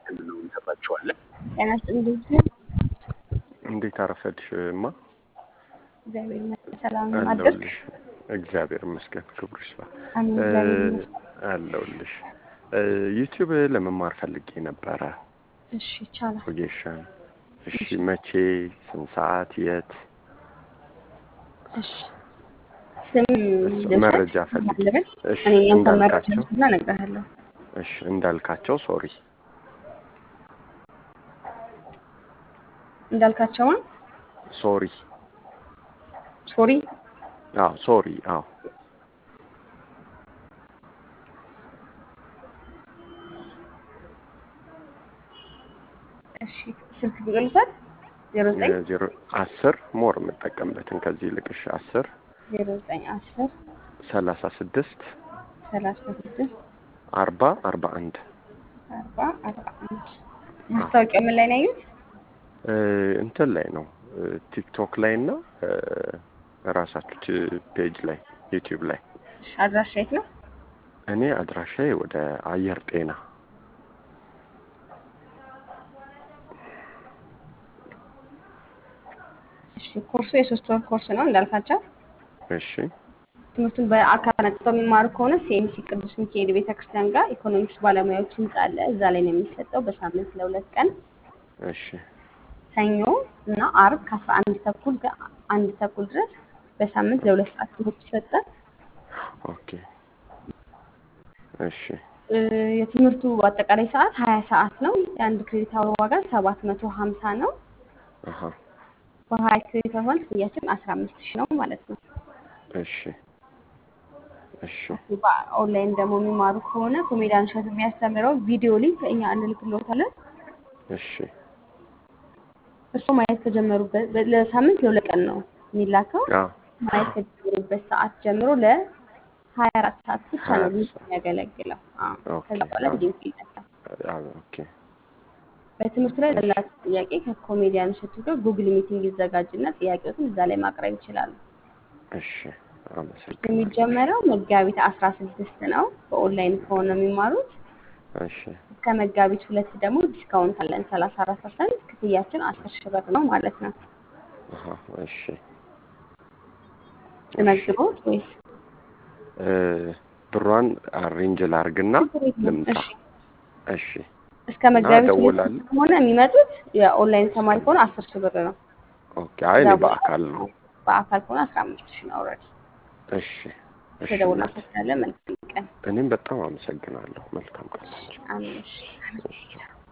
ህክምናውን እንሰጣችኋለን። ጤና ይስጥልኝ። እንዴት አረፈድሽ እማ? እግዚአብሔር ይመስገን። ሰላም አደርክ? አለሁልሽ። እግዚአብሔር ይመስገን፣ ክብሩ ይስፋ። አሜን። እግዚአብሔር ይመስገን። አለሁልሽ። ዩቲዩብ ለመማር ፈልጌ ነበረ እሺ ይቻላል። ወጌሻን። እሺ መቼ፣ ስንት ሰዓት፣ የት? እሺ ስም ልውሰድ? መረጃ ፈልጌ። ልበል? እሺ እኔ ያንተን መረጃ እንዳልካቸው። ልውሰድና እነግርሃለሁ። እሺ እንዳልካቸው ሶሪ እንዳልካቸውን ሶሪ ሶሪ አዎ ሶሪ አዎ እሺ ስልክ ቁጥር ልውሰድ? ዜሮ ዘጠኝ ዜሮ አስር ሞር የምጠቀምበትን ከዚህ ልቅሽ አስር ዜሮ ዘጠኝ አስር ሰላሳ ስድስት ሰላሳ ስድስት አርባ አርባ አንድ አርባ አርባ አንድ ማስታወቂያ ምን ላይ ነው ያዩት? እንትን ላይ ነው ቲክቶክ ላይ እና ራሳችሁ ፔጅ ላይ ዩቲዩብ ላይ እሺ አድራሻ የት ነው? እኔ አድራሻዬ ወደ አየር ጤና እሺ ኮርሱ የሶስት ወር ኮርስ ነው እንዳልካቸው እሺ ትምህርቱን በአካል መጥተው የሚማሩ ከሆነ ሲኤምሲ ቅዱስ ሚካኤል ቤተክርስቲያን ጋር ኢኮኖሚክስ ባለሙያዎች ህንጻ አለ። እዛ ላይ ነው የሚሰጠው በሳምንት ለሁለት ቀን እሺ ሰኞ እና አርብ ከአስራ አንድ ተኩል ጋር አንድ ተኩል ድረስ በሳምንት ለሁለት ሰዓት ትምህርት ይሰጣል። ኦኬ እሺ እ፣ የትምህርቱ አጠቃላይ ሰዓት ሀያ ሰዓት ነው። የአንድ ክሬዲት አወር ዋጋ ሰባት መቶ ሀምሳ ነው። አሀ በሀያ ክሬዲት አወር ክፍያችን አስራ አምስት ሺህ ነው ማለት ነው። እሺ እሺ በኦንላይን ደግሞ የሚማሩ ከሆነ ኮሜዲያን እሸቱ የሚያስተምረው ቪዲዮ ሊንክ እኛ እንልክልዎታለን። እሺ እርሶ ማየት ከጀመሩበት በ- ለሳምንት ለሁለት ቀን ነው የሚላከው። አዎ ማየት ከጀመሩበት ሰዓት ጀምሮ ለሀያ አራት ሰዓት ብቻ ነው 24 ሊንክ ሰዓት። የሚያገለግለው። አዎ፣ ኦኬ ከዛ በኋላ አዎ ሊንክ ይነሳል። አዎ ኦኬ በትምህርቱ ላይ ላላችሁ ጥያቄ ከኮሜዲያን እሸቱ ጋር ጉግል ሚቲንግ ይዘጋጅና ጥያቄዎትን እዛ ላይ ማቅረብ ይችላሉ። እሺ አመሰግናለሁ። የሚጀመረው መጋቢት አስራ ስድስት ነው በኦንላይን ከሆነ የሚማሩት። እሺ እስከ መጋቢት ሁለት ደግሞ ዲስካውንት አለን ሰላሳ አራት ፐርሰንት ክፍያችን አስር ሺህ ብር ነው ማለት ነው። አሀ እሺ ልመግቦት ወይስ እ፣ ብሯን አሬንጅ ላርግና ችግር የለውም። ልምጣ። እሺ እሺ እስከ መጋቢት ሁለት እደውላለሁ። ከሆነ የሚመጡት የኦንላይን ተማሪ ከሆነ አስር ሺህ ብር ነው። ኦኬ አይ እኔ ከዛ በኋላ በአካል ነው። በአካል ከሆነ አስራ አምስት ሺህ ነው። ኦልሬዲ እሺ እሺ ተደውላ እናቴ ፈታለ። መልካም ቀን። እኔም በጣም አመሰግናለሁ። መልካም ቀን። አሜን። እሺ። እሺ